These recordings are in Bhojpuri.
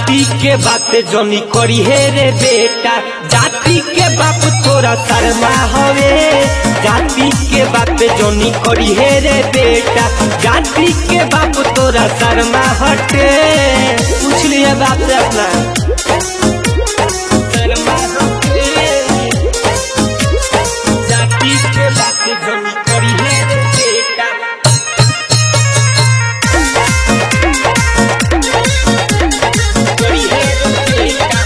जाति के बात जनी करी हे रे बेटा जाति के बाप तोरा शर्मा हवे जाति के बात जनी करी हे रे बेटा जाति के बाप तोरा शर्मा हटे पूछ लिया बाप से अपना शर्मा हटे जाति के बात जनी करी हे रे बेटा करी हे रे बेटा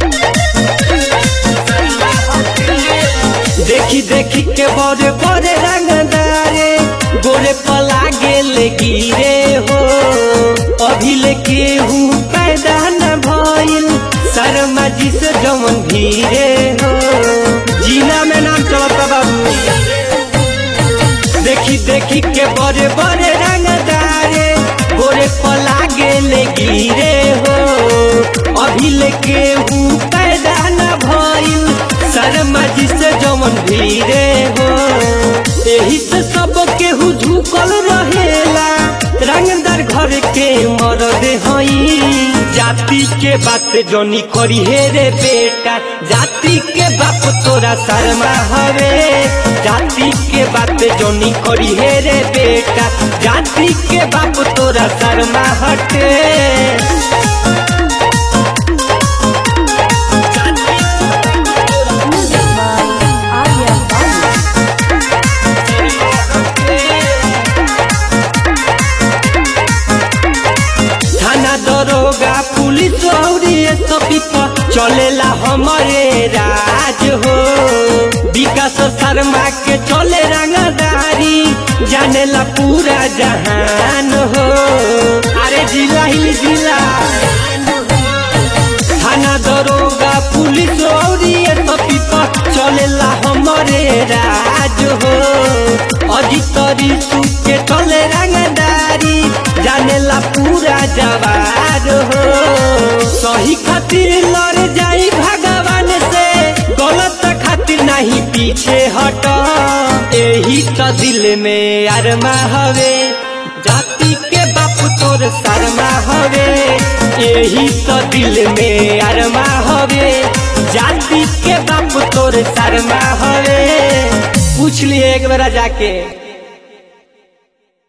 देखी देखी के बड़े बड़े रंगदारे गोरे पला गेल गिरे हो अभी लेके हूँ पैदा न भइल शर्मा जी से जमन धीरे हो जिला में नाम चलता बाबू देखी देखी के बड़े बड़े रंगदारे गोरे पला गेल गिरे हो अभी लेके हूँ पैदा न भइल शर्मा जी से जमन धीरे हो यही से सब केहू झुकल रहेला रंगदार घर के मरद हई जाति के बात जनी करी हे रे बेटा जाति के बाप तोरा शर्मा हवे जाति के बात जनी करी हे रे बेटा जाति के बाप तोरा शर्मा हटे Music by Arya Babu. थाना दरोगा पुलिस और ये सभी पर चलेला हमारे राज हो विकास शर्मा के चले रंगदारी जानेला पूरा जहान हो अरे जिला ही जिला थाना दरोगा पुलिस और ये सभी पर चलेला हमारे राज हो अजितरी के चले रंगदारी जानेला पूरा जवार हो सही खातिर लड़ जाई भगवान से गलत खातिर नहीं पीछे हट यही तो दिल में अरमा हवे जाति के बाप तोर शर्मा हवे यही तो दिल में अरमा हवे जाति के बाप तोर शर्मा हवे पूछ लिए एक बार जाके